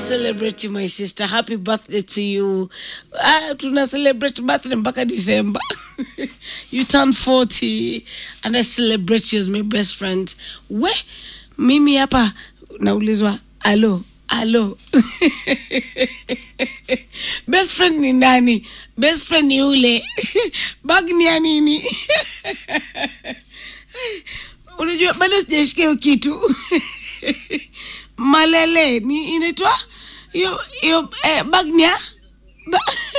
celebrate you, my sister. Happy birthday to you. Ah, tuna celebrate birthday mpaka December. you turn 40 and I celebrate you as my best friend. We, mimi hapa naulizwa, alo, alo. best friend ni nani? Best friend ni ule. Bag ni ya nini? Unajua bado sijashikia hiyo kitu. malele ni inaitwa hiyo hiyo eh, bagnia ba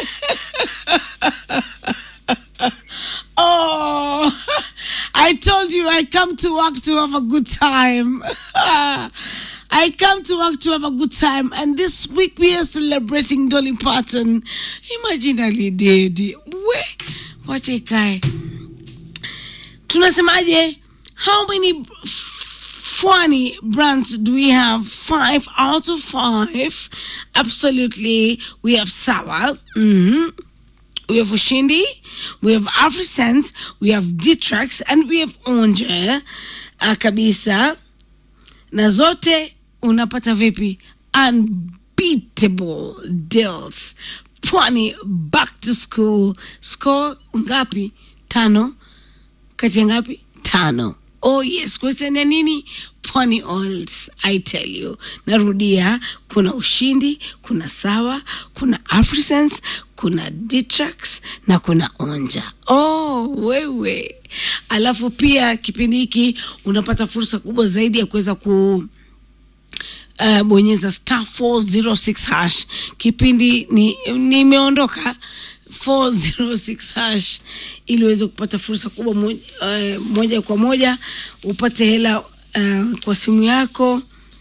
oh i told you i come to work to have a good time I come to work to have a good time, and this week we are celebrating Dolly Parton. Imagine alidedi we wacha ikae. Tunasemaje? How many funny brands do we have? Five out of five. Absolutely. We have Sawa. hmm We have Ushindi. We have AfriSense. We have Ditrex. And we have Onje. Uh, kabisa. Na zote unapata vipi? Unbeatable deals. Pwani back to school. Score ngapi? Tano. Kati ya ngapi? Tano. Oh yes, question ya nini? Pwani Oils, I tell you. Narudia, kuna Ushindi, kuna Sawa, kuna Afrisense, kuna Ditrax na kuna Onja. Oh, wewe. Alafu pia kipindi hiki unapata fursa kubwa zaidi ya kuweza ku uh, bonyeza star 406 hash kipindi ni nimeondoka 406 hash ili uweze kupata fursa kubwa moja, uh, moja kwa moja upate hela uh, kwa simu yako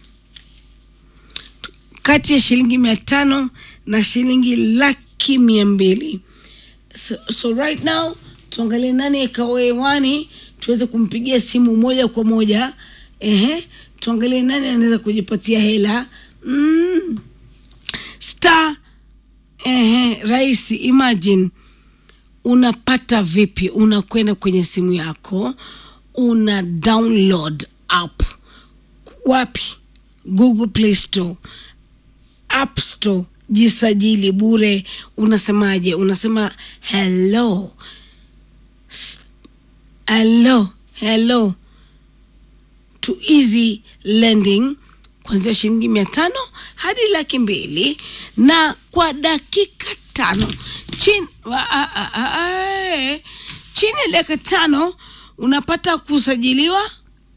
kati ya shilingi mia tano na shilingi laki mia mbili so, so right now tuangalie nani akawa hewani tuweze kumpigia simu moja kwa moja ehe tuangalie nani anaweza kujipatia hela mm. star ehe rahisi imagine unapata vipi unakwenda kwenye simu yako una download app wapi google play store app store jisajili bure unasemaje unasema hello S- hello hello to easy lending kuanzia shilingi mia tano hadi laki mbili na kwa dakika tano chini, wa, a, a, a, a, e, chini ya dakika tano unapata kusajiliwa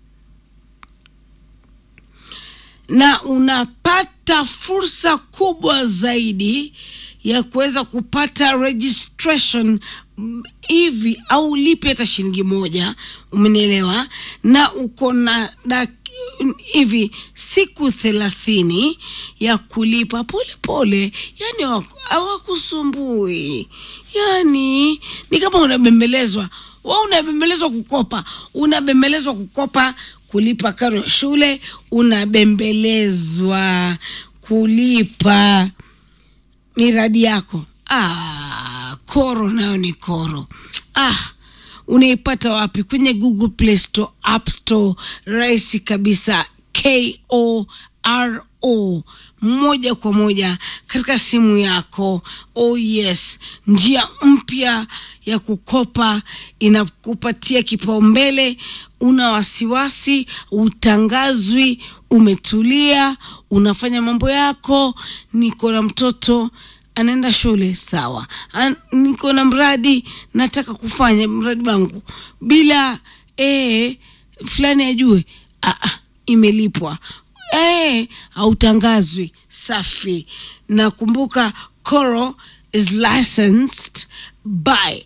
na unapata fursa kubwa zaidi ya kuweza kupata registration mm, hivi au lipe hata shilingi moja umenielewa na uko na dak- hivi siku thelathini ya kulipa pole pole yani hawaku- hawakusumbui yani ni kama unabembelezwa wa unabembelezwa kukopa unabembelezwa kukopa kulipa karo ya shule unabembelezwa kulipa miradi yako ah, koro nayo ni koro ah, unaipata wapi kwenye google play store app store rahisi kabisa koro moja kwa moja katika simu yako oh yes njia mpya ya kukopa inakupatia kipaumbele una wasiwasi utangazwi umetulia unafanya mambo yako niko na mtoto anaenda shule sawa An, niko na mradi nataka kufanya mradi wangu bila ee, fulani ajue ah, ah, imelipwa eh, hautangazwi safi na kumbuka coro is licensed by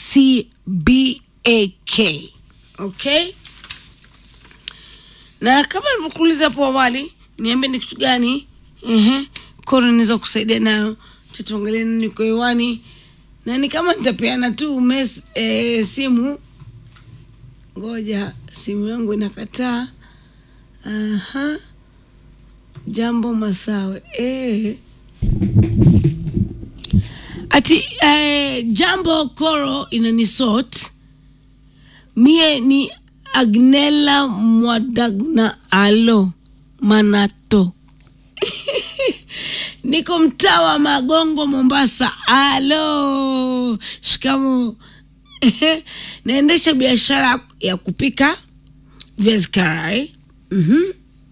cbak okay na kama nilivyokuuliza hapo awali niambie ni kitu gani ehe koro inaweza kusaidia nayo tatuangalia nini kwa hewani na ni kama nitapeana tu mes, e, simu ngoja simu yangu inakataa aha jambo masawe e. ati eh, jambo koro inanisot mie ni agnela mwadagna alo manato niko mtaa wa Magongo, Mombasa. Alo, shikamo. Naendesha biashara ya kupika viazi karai, mhm,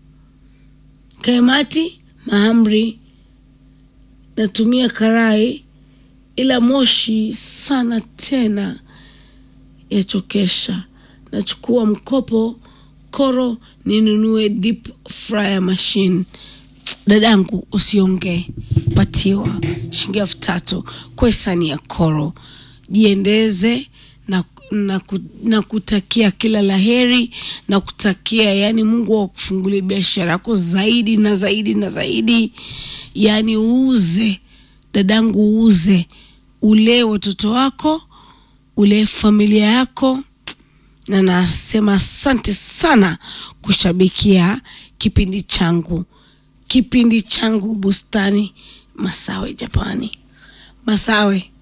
kaimati, mahamri. Natumia karai, ila moshi sana tena yachokesha. Nachukua mkopo koro ninunue deep fryer machine. Dadangu, usiongee, patiwa shilingi elfu tatu kwa hisani ya koro. Jiendeze na, na, ku- na kutakia kila laheri na kutakia yani Mungu akufungulie biashara yako zaidi na zaidi na zaidi, yani uuze dadangu, uuze, ulee watoto wako, ulee familia yako na nasema asante sana kushabikia kipindi changu kipindi changu bustani masawe japani masawe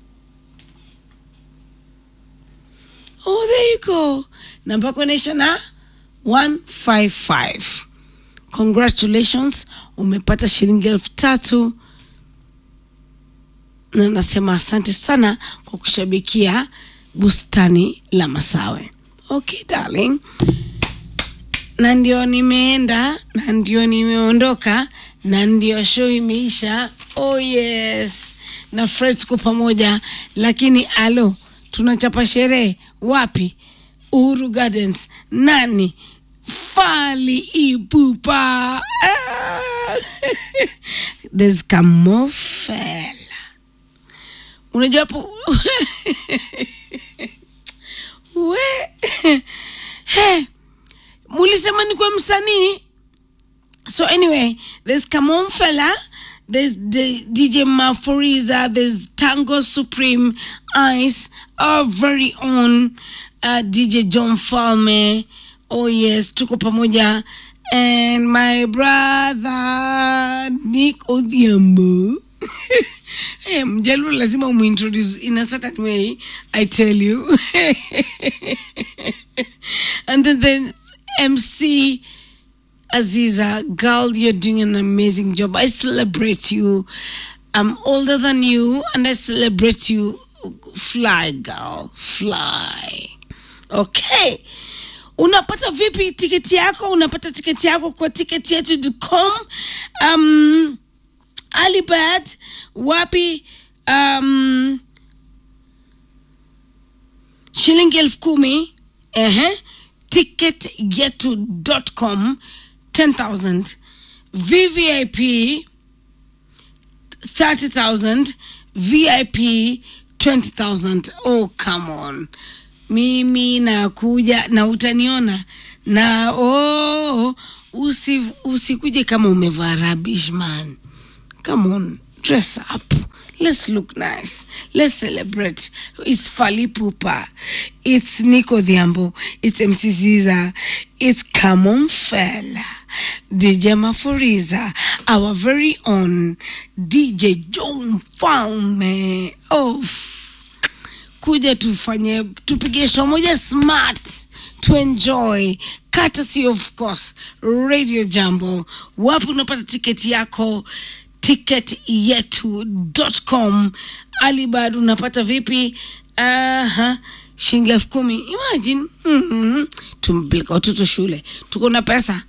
oh there you go namba yako inaisha na 155 congratulations umepata shilingi elfu tatu na nasema asante sana kwa kushabikia bustani la masawe okay darling na ndio nimeenda na ndio nimeondoka na ndio show imeisha oh yes na fred tuko pamoja lakini alo tunachapa sherehe wapi uhuru gardens nani fali ipupa ah! there's kamofela unajua hapo we he mulisema ni kwa msanii so anyway there's Kamon Fella there's the DJ Maforiza there's Tango Supreme Ice our very own uh, DJ John Falme oh yes tuko pamoja and my brother Nick Odhiambo hey, mjaluo lazima umuintroduce in a certain way i tell you and then the mc aziza girl you're doing an amazing job i celebrate you i'm older than you and i celebrate you fly girl fly okay unapata vipi tiketi yako unapata tiketi yako kwa tiketi yetu.com um, alibad wapi um, shilingi elfu kumi ehe ticket yetu.com 10000 vvip 30000 vip 20000 oh come on mimi nakuja na utaniona na oh, usi, usikuje kama umevaa rubbish man come on dress up let's look nice let's celebrate it's fali pupa it's nico dhiambo it's mc ziza it's camon fella dj maforiza our very own dj john falme oh kuja tufanye tupige show moja smart to enjoy courtesy of course radio jambo wapi unapata tiketi yako ticket yetu.com alibad unapata vipi aha shilingi elfu kumi imagine mm-hmm. tumepeleka watoto shule tuko na pesa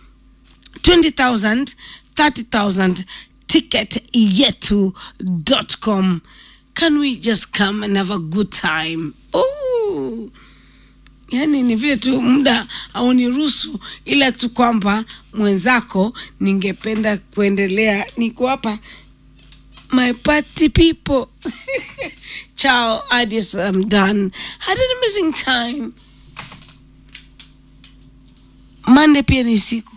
20000 30000 ticket yetu.com can we just come and have a good time oh yani ni vile tu muda hauniruhusu ila tu kwamba mwenzako ningependa kuendelea niko hapa my party people ciao adios i'm done had an amazing time monday pia ni siku